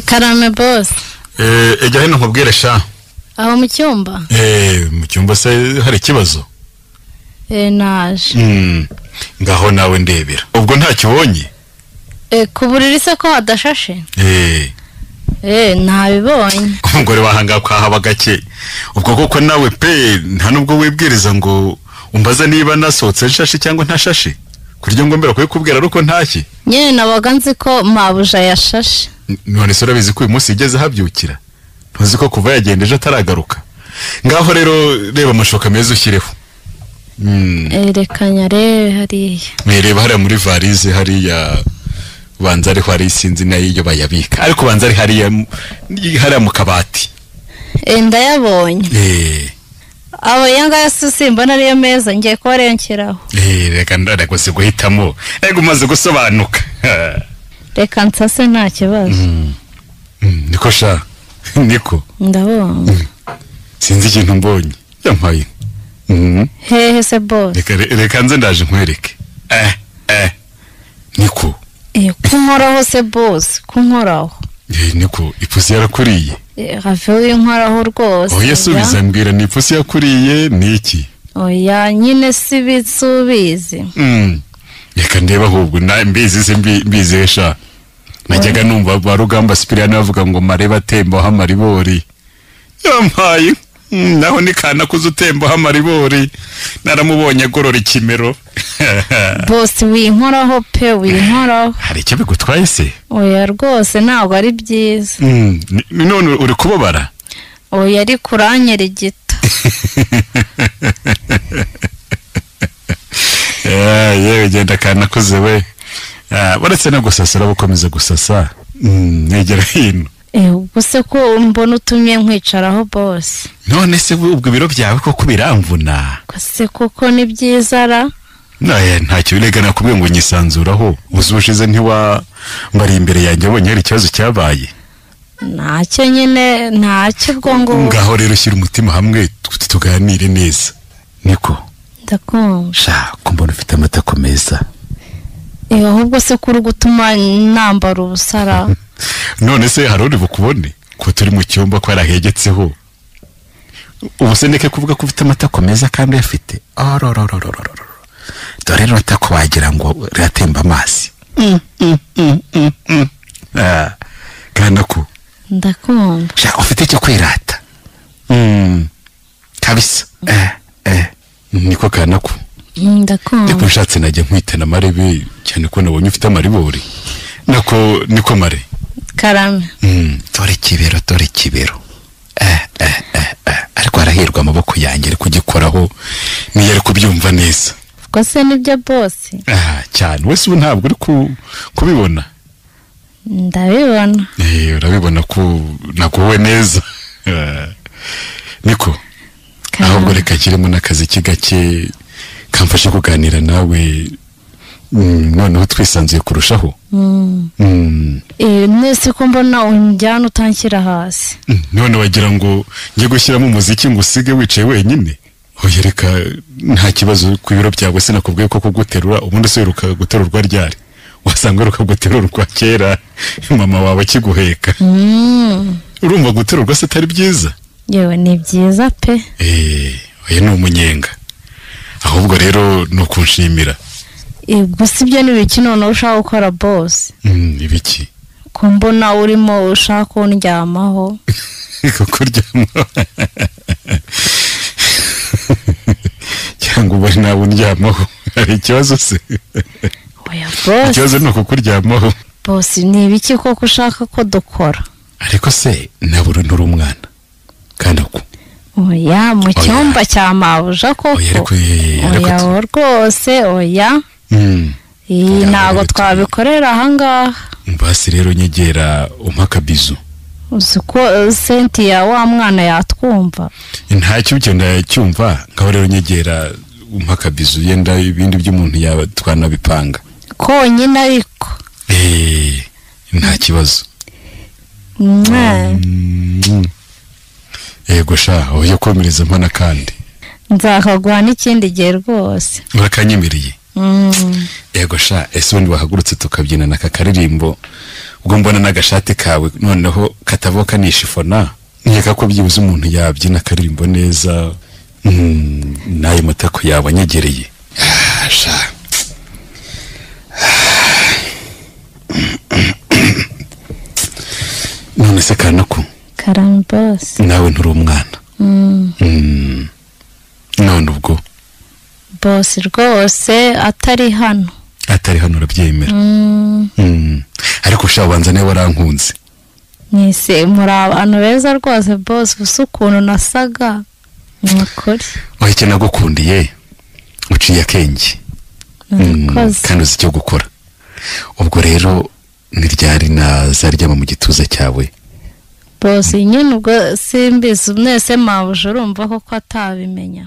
karame bose ejya hino nkubwire sha aho mu cyumba eee mu cyumba se hari ikibazo Eh, naje Mm, ngaho nawe ndebera ubwo ntacyo ubonye Eh, ku buriri se ko hadashashe eee Eh, ntabibonye umugore wahanga kwahaba gake ubwo koko nawe pe nta nubwo wibwiriza ngo umbaze niba nasohotse nshashe cyangwa ntashashe kurya ngo mbera kubikubwira ari uko ntashye nyine nabaga nzi ko mabuja yashashe N- none se urabizi ko uyu munsi yigeze ahabyukira ntuzi ko kuva yagenda ejo ataragaruka ngaho rero reba amashoka meza ushyireho Mm, Eh, reka nyarebe hariya mwireba hariya muri varize hariya banza ariho hari sinzi nayo iyo bayabika ariko banza ari hariya mu- hariya mu kabati Eh, ndayabonye eee abo yanga simbona ariyo meza ngiye kubarengeraho Eh, reka ndaragoze guhitamo reka umaze gusobanuka reka nsase nta kibazo Mm, niko sha niko ndabonga sinzi ikintu mbonye yampaye Mm, hehe se bose reka re- reka nze ndaje nkwereke eh eh niko Eh, kunkoraho se bose kunkoraho Eh, niko ipusi yarakuriye Eh, have winkoraho rwose oya oya. subiza mbwira ni ipusi yakuriye ni iki oya nyine si bisubizi Mm, reka ndeba ahubwo na- mbizi se mbi- mbizi sha najyaga numva ba rugamba sipiriyani bavuga ngo mareba atembaho amaribori yampaye Mm, naho ni kana kuza utembaho amaribori naramubonye agorora ikimero bose winkoraho pe winkoraho hari icyo bigutwaye se oya rwose ntabwo ari byiza Mm, ni- none uri kubabara oya ari kuranyera igito Ah, yewe genda kana kuze we Ah, uretse no gusasa uraba ukomeza gusasa Mm, negera hino Eh, ubwo se ko mbona utumye nkwicaraho bose none se ubwo ibiro byawe koko biramvuna Ko se koko ni byiza ra Naya ntacyo birega nakubwiye ngo nyisanzuraho uzushize ntiwa mbari imbere yanjye wabonye hari ikibazo cyabaye ntacyo nyine ntacyo ubwo ngubwo ngaho rero shyira umutima hamwe tu- tuganire neza niko ndakumva sha kumbona ufite amatako meza Eh, ahubwo se ko uri gutuma nambara ubusa ra none se hari uri bukubone ko turi mu cyumba ko yarahegetseho ubu se ndeke kuvuga ko ufite amatako meza kandi uyafite arororororororo dore rero atako wagira ngo riratemba amazi Mm, mm, mm, mm, mm. Ah, kana ko ndakumva sha ufite icyo kwirata kabisa eh eh niko kanako Mm, ndiko ndakumva nshatse najya nkwitana amarebe cyane ko nabonye ufite amaribori nako niko mare karame Mm, dore kibero dore kibero eh eh eh eh ariko harahirwa amaboko yanjye ari kugikoraho niyo ari kubyumva neza ubwo se nibyo bose ah cyane wese ubu ntabwo uri ku, kubibona ndabibona eh urabibona ko naguwe neza Eh, niko ahubwo reka kirimo n'akazi kigake kamfashe kuganira nawe Mm, noneho twisanzuye kurushaho Mm. Mm, Eh, mwese ko mbona unjyana utanshyira hasi mm, none wagira ngo njye gushyiramo umuziki ngo usige wicaye wenyine oya reka nta kibazo ku biro byawe sinakubwiye ko kuguterura ubundi se wiruka guterurwa ryari wasanga wiruka guterurwa kera mama wawe akiguheka Mm. urumva guterurwa se atari byiza yewe ni byiza pe Eh, oya ni umunyenga ahubwo rero ni ukunshimira Eh, gusa ibyo ni ibiki noneho ushaka gukora bose Mm, ibiki ko mbona urimo ushaka kundyamaho kukuryama cyangwa uba nawe undyamaho hari ikibazo se oya bose ikibazo ni ukukuryamaho bose ni ibiki koko ushaka ko dukora ariko se nabura nturi umwana kandi ako oya mu cyumba cya mabuja oya koko ariko ye- ye- ye- ariko oya tu- wowe rwose oya Mm. iyi Oya, ntabwo rero tu- twabikorera ahangaha basi rero nyegera umpa akabizu uzi ko eh, sentiya wa mwana yatwumva ntacyo ibyo ndacyumva ngaho rero nyegera umpa akabizu yenda ibindi by'umuntu yaba twanabipanga konyine ariko Eh, nta kibazo Mwe, Mm. yego sha oya komereza mpana kandi nzakaguha n'ikindi gihe rwose urakanyemiriye Mm. yego sha ese ubundi wahagurutse tukabyina n'aka karirimbo ubwo mbona n'agashati kawe noneho katavoka nishifona nkeka ko byibuze umuntu yabyina akaririmbo neza mm, n'ayo matako yawe anyegereye Ah, sha none se kanaku karambasi nawe nturi umwana Mm. Mm. none ubwo bosi rwose atari hano atari hano urabyemera Mm. Mm. ariko shabanza niba warankunze mwese muri abantu beza rwose bosi gusa ukuntu nasaga ni ukuri wowe icyo nagukundiye uciye akenge Mm, murakoze kandi uzi icyo gukora ubwo rero niryari nazaryama mu gituza cyawe bosi nyine ubwo simbizi mwese mwabuje urumva koko atabimenya